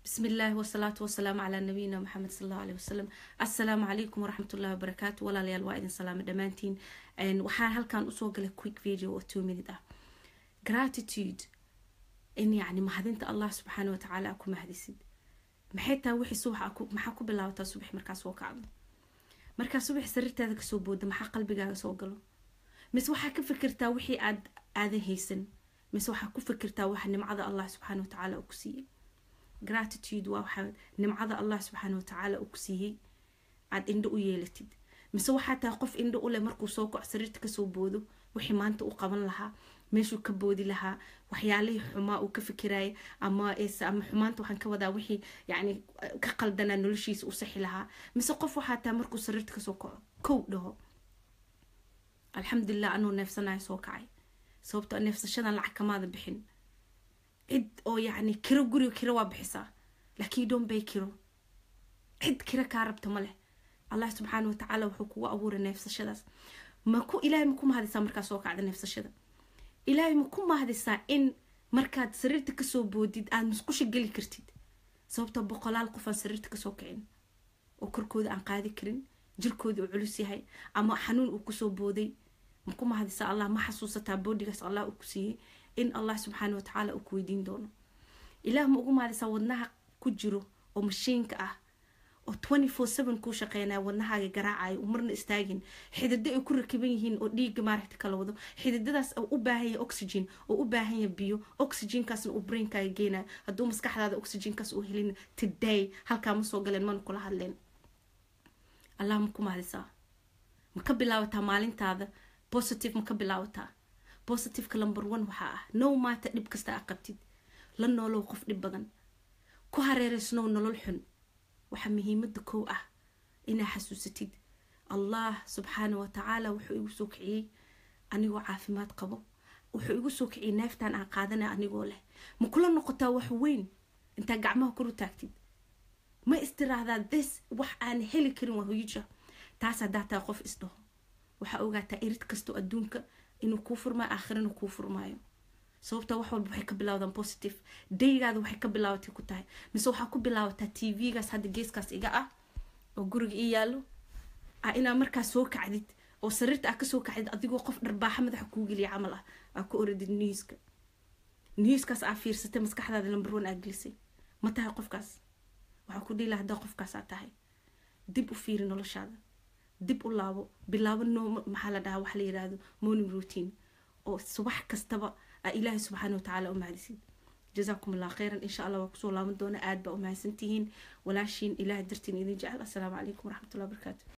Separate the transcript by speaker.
Speaker 1: بسم الله والصلاة والسلام على نبينا محمد صلى الله عليه وسلم السلام عليكم ورحمة الله وبركاته ولا ليال وايدin salaamo dhammaantiin waxaan halkan usoo galay quick video oo two minute ah gratitude in yacni mahadinta allah subxaana watacaala ku mahadisid maxay tahay wixii subax maxaa ku bilaabataa subax markaa soo kacdo markaa subax sariirtaada kasoo booda maxaa qalbigaaga soo galo mise waxaa ka fikirtaa wixii aad aadan haysan mise waxaa ku fikirtaa waxa nimcada allah subxaana watacaala uu ku siiyey gratitude waa waxaa nimcada allah subxaana watacaala uu ku siiyey aad indho u yeelatid mise waxaa tahay qof indho u leh markuu soo kaco sariirta kasoo boodo wixii maanta u qaban lahaa meeshuu ka boodi lahaa waxyaalihii xumaa uu ka fikiraya ama ama xumaanta waxaan ka wadaa wixii yani ka qaldanaa noloshiisa u saxi lahaa mise qof waxaa tahay markuu sariirta kasoo kaco kow dhaho alxamdulilah anuu neefsanayo soo kacay sababto neefsashadan lacag kamaada bixin cid oo yacni kiro guriga kiro waa bixisaa laakiin don't bay kiro cid kiro kaa rabta ma leh allah subxaana watacaala wuxuu kugu abuuray neefsashadaas maku ilaahay ma ku mahadisaa markaa soo kacda neefsashada ilaahay ma ku mahadisaa in markaad sariirta kasoo boodid aad musqusha geli kartid sababtoo boqolaal qof aan sariirta kasoo kicin oo korkooda aan qaadi karin jirkooda uu culus yahay ama xanuun uu kusoo booday ma ku mahadisaa allah ma xasuusataa boodigaas allah uu ku siiyey in allah subxaana watacaala uu ku weydiin doono ilaah ma ugu mahadisaa wadnaha ku jiro oo mashiinka ah oo twenty four seven kuu shaqeynaya wadnahaaga garaacayo marna istaagin xididdo ay ku rakiban yihiin oo dhiigga maaragta kala wado xididadaas oo u baahan yahay oxygen oo u baahan yahay biyo oxygenkaasna uu brainkaaga geenayo hadduu maskaxdaada oxygenkaas uu helin today halkaa ma soo galeen mana kula hadleen allah ma ku mahadisaa ma ka bilaabataa maalintaada positive ma ka bilaabataa positiveka number one waxaa ah no maata dhib kasta a qabtid la noolow qof dhib badan ku hareereysnow nolol xun waxaa muhiimada kow ah inaa xasuusatid allah subxaana watacaala wuxuu igu soo kiciyey anigoo caafimaad qabo wuxuu igu soo kiciyey neeftaan aan qaadanay anigoo leh ma kula noqotaa wax weyn intaa gacmaha kor u taagtid ma istiraahdaa this wax aan heli karin waa huyija taas haddaa taa qof isdhaho waxaa ogaataa irid kastoo adduunka inuu kuu furmaayo aakhirana kuu furmaayo sababta wax walba waxay ka bilawdaan positive daygaada waxay ka bilaabatay ku tahay mise waxaa ku bilaabataa t v-gaas hadda geeskaas iga ah oo guriga ii yaalo a inaa markaa soo kacdid oo sariirta aa kasoo kacdid adigoo qof dharbaaxa madaxa kuu geliya camal ah aa ku oradid newska newskaas aa fiirsatay maskaxdaada number one aa gelisay ma tahay qofkaas waxaa ku dhiila haddaa qofkaasaa tahay dib u fiiri noloshaada dib u laabo bilaabo no maxaa la dhahaa waxa la yirahdo morning routine oo subax kastaba aa ilaahay subxaana watacaala u mahadisid jazaakum allah khayran insha allah waa kusoo laaban doona aad baa u mahadsantihiin walaashiin ilaah dartiin idin jecel assalaamu calaykum waraxmatullahi wabarakaatu